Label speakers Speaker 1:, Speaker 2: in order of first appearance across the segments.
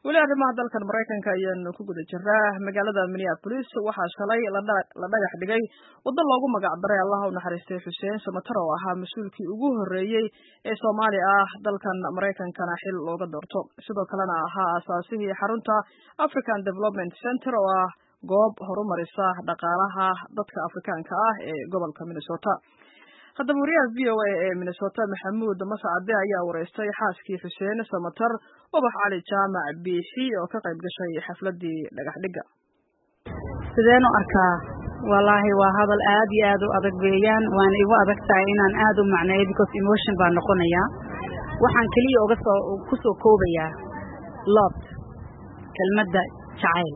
Speaker 1: weli arrimaha dalkan maraykanka ayaanu ku guda jiraa magaalada minneapolis waxaa shalay la dhagax dhigay waddo loogu magacdaray allaha u naxariistay xuseen samatar oo ahaa mas-uulkii ugu horreeyey ee soomaali ah dalkan maraykankana xil looga doorto sidoo kalena ahaa aasaasihii xarunta african development center oo ah goob horumarisa dhaqaalaha dadka afrikaanka ah ee gobolka minnesota haddaba wariyaha v o a ee minnesota maxamuud mascade ayaa wareystay xaaskii xuseen samatar ubax cali jaamac biixi oo ka qayb gashay xafladii dhagax dhigga
Speaker 2: sideen u arkaa wallaahi waa hadal aad iyo aad u adag weeyaan waana igu adag tahay inaan aad u macneeyo because emotion baa noqonayaa waxaan keliya uga soo ku soo koobayaa lobt kelmadda jacayl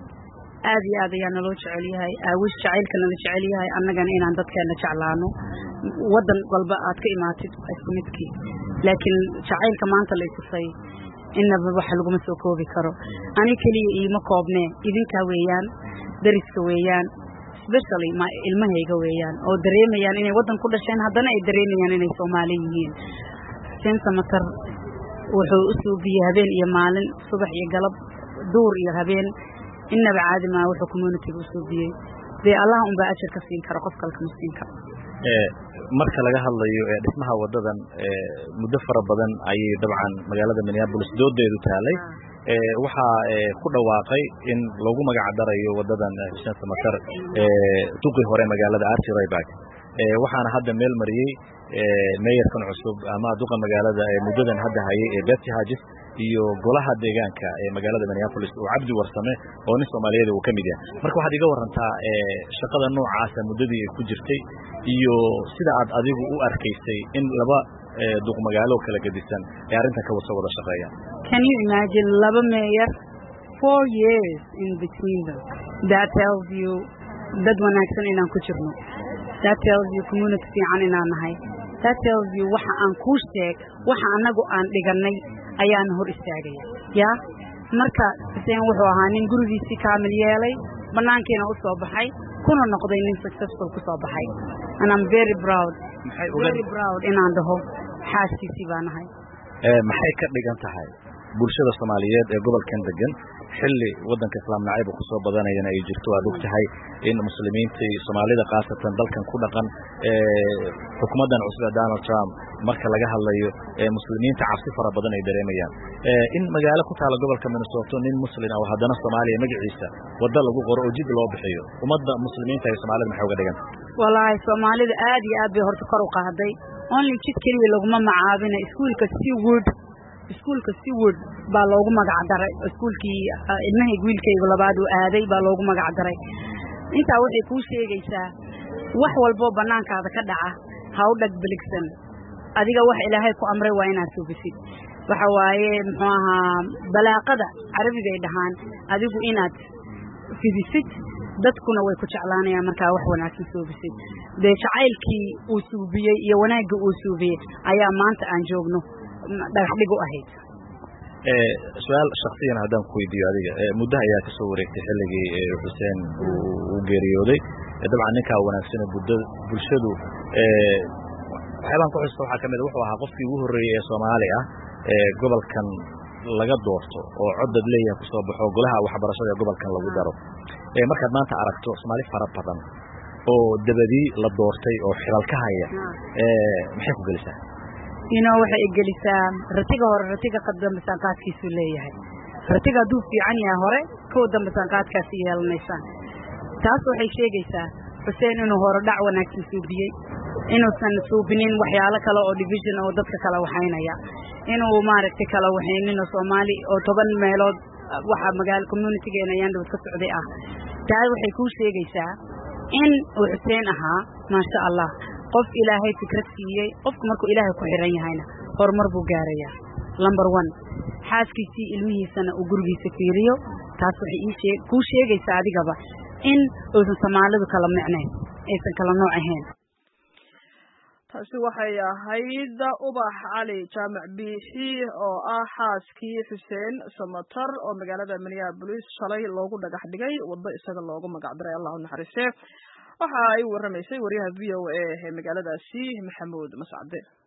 Speaker 2: aad iyo aad ayaa naloo jecel yahay aawish jacaylka nala jecel yahay annagana inaan dadkeena jeclaano waddan walba aad ka imaatid isku midkii laakiin jacaylka maanta la itusay inaba waxa laguma soo koobi karo ani keliya iima koobnee idinkaa weeyaan dariska weeyaan specially ma ilmahayga weeyaan oo dareemayaan inay waddan ku dhasheen haddana ay dareemayaan inay soomaali yihiin xuseen samatar wuxuu u suubiyey habeen iyo maalin subax iyo galab duur iyo habeen innaba caadi maa wuxuu communitiga u suubiyey dee allah unbaa ajar ka siin kara qof kale kama siin karo
Speaker 3: marka laga hadlayo dhismaha wadadan muddo fara badan ayay dabcan magaalada minneabolis doodeedu taalay waxaa ku dhawaaqay in lagu magac darayo wadadan xuseen samatar duqii hore magaalada arti rayback waxaana hadda meel mariyey meeyarkan cusub ama duqa magaalada muddadan hadda hayay ee betsy hagis iyo golaha deegaanka ee magaalada minneapolis oo cabdi warsame oo nin soomaaliyeed uu ka mid yahay marka waxaad iga warantaa shaqada noocaasa muddadii ay ku jirtay iyo sida aad adigu u arkaysay in laba duq magaalo kala gedisan ee arrintan ka wasa wada shaqeeyaan
Speaker 2: can you imagine laba meeyar four years in between them that tells you dad wanaagsan inaan ku jirno that tells you community fiican inaan nahay that tells you waxa aan kuu sheeg waxa annagu aan dhigannay ayaana hor istaagaya yaa marka xuseen wuxuu ahaa nin gurigiisii kaamil yeelay bannaankiina u soo baxay kuna noqday nin successful ku soo baxay and I'm very proud very proud inaan dhaho xaaskiisii baa nahay
Speaker 3: maxay ka dhigan tahay bulshada soomaaliyeed ee gobolkan degan xilli waddanka islaam nacayba ku soo badanayana ay jirto aad og tahay in muslimiinta iyo soomaalida khaasatan dalkan ku dhaqan xukuumaddan cusub ee donald trump marka laga hadlayo muslimiinta cabsi fara badan ay dareemayaan in magaalo ku taala gobolka minnesota nin muslin oo haddana soomaaliya magaciisa wadda lagu qoro oo jid loo bixiyo ummadda muslimiinta iyo soomaalida maxay uga dhiganta
Speaker 2: wallaahi soomaalida aad iyo aad bay horta kor u qaaday only jid keliya laguma macaabina iskuulka seawood iskuulka seawood baa loogu magac daray iskuulkii ilmahayga wiilkaygu labaad uu aaday baa loogu magac daray intaa waxay kuu sheegaysaa wax walboo bannaankaada ka dhaca ha u dhag beligsan adiga wax ilaahay ku amray waa inaad sugisid waxa waaye muxuu ahaa balaaqada carabigay dhahaan adigu inaad fidisid dadkuna way ku jeclaanayaan markaa wax wanaagsan suubisid dee jacaylkii uu suubiyey iyo wanaaggii uu suubiyey ayaa maanta aan joogno dhagax dhig u ahayd
Speaker 3: su-aal shaksiyan haddaan ku weydiiyo adiga muddo ayaa kasoo wareegtay xilligii xuseen uu geeriyooday dabcan ninkaa wanaagsan budda bulshadu waxyaabaan ku xusta waxaa kamid wuxuu ahaa qofkii ugu horreeyey ee soomaali ah ee gobolkan laga doorto oo codad leeyahay kusoo baxo golaha waxbarashada ee gobolkan lagu daro markaad maanta aragto soomaali fara badan oo dabadii la doortay oo xilal ka haya maxay ku gelisaa
Speaker 2: ino waxay igelisaa ratiga hore ratiga dambe saanqaadkiisuu leeyahay ratiga hadduu fiican yahay hore kow dambe saanqaadkaasi yeelanaysaan taas waxay sheegaysaa xuseen inuu hore dhac wanaagsan suubiyey inuusan suubinin waxyaalo kale oo division oo dadka kala waxaynaya inuu maaragtay kala waxayninoo soomaali oo toban meelood waxa magaalo communitygeena ayaan dhawad ka socday ah taa waxay kuu sheegaysaa in uu xuseen ahaa maasha allah qof ilaahay fikrad siiyey qofku markuu ilaahay ku xiran yahayna horumar buu gaarayaa number one xaaskiisii ilmihiisana uu gurigiisa fiiriyo taas waxay kuu sheegaysaa adigaba in uusan soomaalidu kala micnayn aysan kala nooc ahayn
Speaker 1: taasi waxay ahayd ubax cali jaamac biixi oo ah xaaskii xuseen samatar oo magaalada minneabolis shalay loogu dhagax dhigay waddo isaga loogu magac daray allah u naxariiste waxa ay waramaysay wariyaha v o a ee magaaladaasi maxamuud mascade